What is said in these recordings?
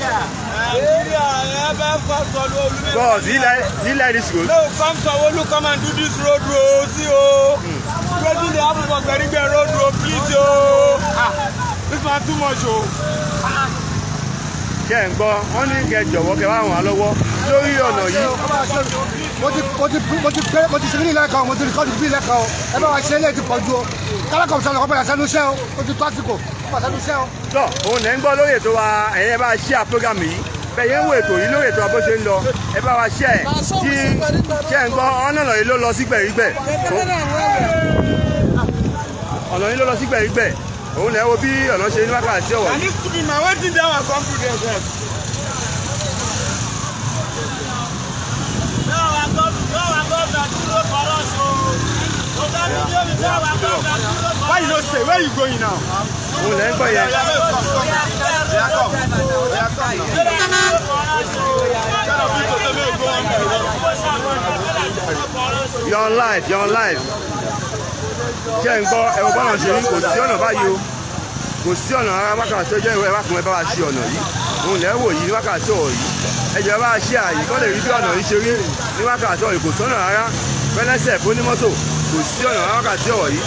Nigeria, eh, best come Sanwo-Olu. make Boss, do you like do you like this road? No, come Sanwo-Olu, come and do this road, road, see, oh. Wetin dey happen for Gberigbe road, road, please, oh. Ah, this one too much, oh. Ṣé ẹ̀ ń gbọ́? Wọ́n ní kẹ́ jọ̀wọ́ kẹ́ bá wọn lọ́wọ́ lórí ọ̀nà yìí. mo ti mo ti mo ti pé mo ti ṣe nílẹ̀ kan mo ti rìkọ́dù bí ilẹ̀ kan o ẹ bá wa ṣe eléyìí ti pọ̀ ju o kálákọ̀ sọ̀rọ̀ kọ́ padà sẹ́nu iṣẹ́ o o ti tó àsìkò kọ́ padà sẹ́nu iṣẹ́ o. Tọ́ òun lẹ́ ń gbọ́ lórí ètò wa ẹ̀yin ẹ bá ṣí à program yìí. Bẹ́ẹ̀ yẹn ń wo ètò yìí lórí ètò wa bó ṣe ń lọ. Ẹ bá wa ṣí ẹ̀ tí ṣé ẹ̀ ń gbọ́ ọ̀nà yìí ló lọ sí gbẹ̀rígbẹ̀. Ọ̀nà yìí ló lọ sí gbẹ̀rígbẹ̀. Òun lẹ́ wo bí ọ̀nà ṣe ní wákàtí ọ̀wọ̀ And yìí. this could be my wetin dey our come to dey sef. Why you no stay? Where you going now? Òun lẹ́ ń gbọ́ yẹn. You're on live, you're on live. Ṣé ẹ̀ ń gbọ́ ẹ̀rọ bọ́nà ṣe rí kò sí ọ̀nà báyìí o. Kò sí ọ̀nà rárá wákàtí tó jẹ́ ìwé wákùnrin ẹ bá wa ṣe ọ̀nà yìí. Òun lẹ́ wò yìí ní wákàtí ọ̀rọ̀ yìí. Ẹ jẹ́ bá wa ṣe àyè kọ́ lè rí bí ọ̀nà yìí ṣe rí ní wákàtí ọ̀rọ̀ yìí. Kò sọ́nà rárá. Fẹ́lẹ́sẹ̀ fún onímọ́tò kò sí ọ̀nà rárá wákàtí ọ̀rọ̀ yìí.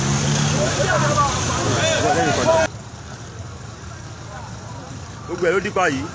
Gbogbo ẹ̀ ló dípa yìí.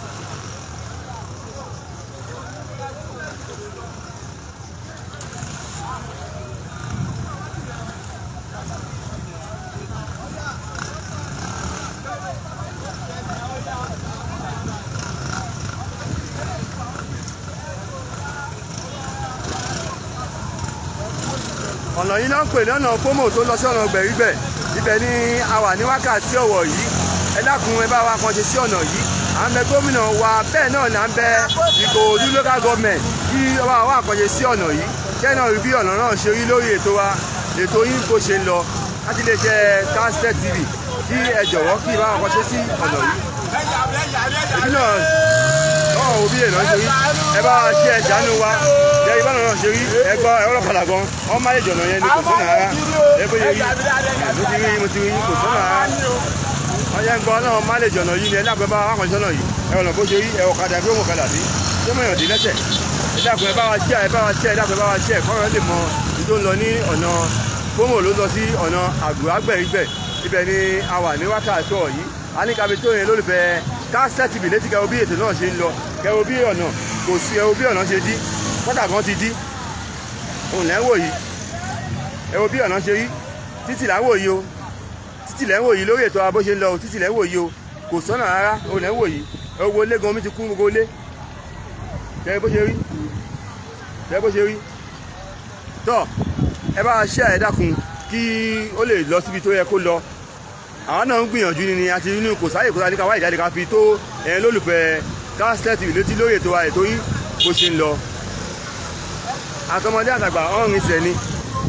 ọ̀nà yìí náà ń pè ní ọ̀nà fómò tó lọ sí ọ̀nà gbẹ̀rígbẹ̀ ibẹ̀ ni a wà ní wákàtí ọ̀wọ̀ yìí ẹ dákun ẹ bá wa kan ṣe sí ọ̀nà yìí à ń bẹ gómìnà wa bẹ́ẹ̀ náà ni à ń bẹ Ìkòròdú local government kí ọba wa kan ṣe sí ọ̀nà yìí kẹ́ náà rí bí ọ̀nà náà ṣe rí lórí ètò wa ètò yín bó ṣe ń lọ láti lè jẹ Kastec TV kí ẹ jọ̀wọ́ kí ìbá wa kan ṣe sí ọ̀nà yìí ìbí náà náà òbí èèyàn ṣe rí ẹ bá wa ṣe ẹ ṣàánú wa jẹ ìbá náà ṣe rí ẹ gbọ́ ẹ ọlọ́kadà gan wọ́n má lè jọ̀nà yẹn ní kò sọ́nà rárá ẹ bó ṣe rí mo ti rí mo ti rí kò sọ́nà rárá wọ́n yẹn ń gbọ́ náà má lè jọ̀nà yìí ni ẹ dàgbẹ́ bá wa kàn sọ́nà yìí ẹ ọ̀nà bó ṣe rí ẹ ọ̀kadà gbé wọn kadà sí ṣé mọ̀ yàn dín lẹ́sẹ̀ ẹ dàgbẹ́ ẹ bá wa ṣẹ́ ẹ bá wa ṣẹ́ ẹ dàgbẹ́ bá wa ṣẹ́ kọ́rọ̀ lè mọ ibi tó ń lọ ní ọ̀nà fómò ló lọ sí ọ̀nà àgbàgbẹ̀rígbẹ̀ ibẹ̀ ni a wà ní wákàtí ọ̀ yìí a ní kábi tó yẹn lólùfẹ́ Kastec TV létí kẹwo bí ètò náà ṣe ń lọ kẹwo bí ọ̀nà kò sí ẹwo bí ọ̀nà ṣe dí kọ́tà kan ti dí òun lẹ́ ń wò yìí ẹwo bí ọ̀nà ṣe rí títì là ń wò yìí o títì lẹ́ ń wò yìí lórí ètò abó ṣe ń lọ o títì lẹ́ ń wò yìí o kò sọ́nà rárá òun lẹ́ ń wò yìí ẹ wo ilé gan omi ti kún gbogbo ilé kẹ bó ṣe rí kẹ bó ṣe rí tọ́ ẹ bá ṣe ẹ dákun kí ó lè lọ síbi tó yẹ kó lọ àwọn náà ń gbìyànjú ni àti inú kò sáyè kó sáyè ká wá ìjáde ká fi tó ẹ̀yin lólùfẹ́ Kastec TV létí lórí ètò wa ètò yìí bó ṣe ń lọ àtọmọdé àtàgbà ọ̀rìn ìṣẹ̀ ni.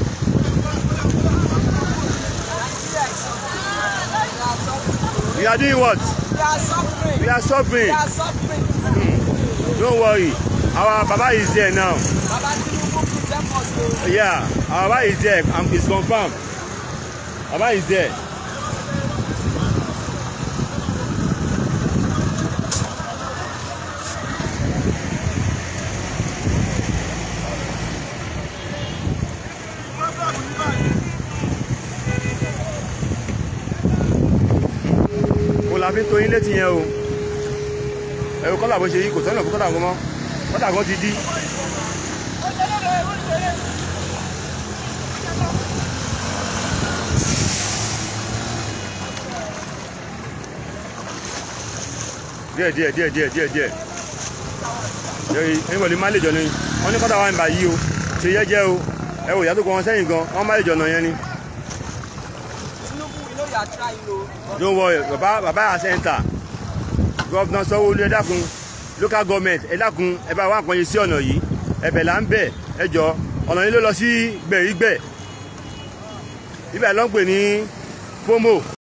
We are doing what? We are suffering. We are suffering. We are suffering. Don't worry. Our Baba is there now. Baba Tinubu present us o. Yeah, our Baba is there and it's confirmed. Baba is there. mo la fi ń to yín létí yẹn o ẹ̀rù kọ́là bó ṣe yí kò sọ́nà fún kọ́là kan mọ́ kọ́là kan ti dí. díẹ̀ díẹ̀ díẹ̀ díẹ̀ díẹ̀ díẹ̀ yẹ́rì ẹ̀yìnbọ̀lì má lè jọ ni wọ́n ní kọ́tà wà ń bà yí o ṣe yẹ́jẹ́ o ẹ wò yàtọ̀ kọ́ wọn sẹ́yìn gan wọ́n má lè jọ̀nà yẹn ni. Tinubu we know you are trying o. don't worry baba baba ya center governor sanwó-olu ẹ dákun local government ẹ dákun ẹ bá wà àpọ̀nyẹ sí ọ̀nà yìí ẹ̀bẹ̀ là ń bẹ̀ ẹ jọ ọ̀nà yìí ló lọ sí gbẹ̀rígbẹ̀ ibẹ̀ ló ń pè ní fómò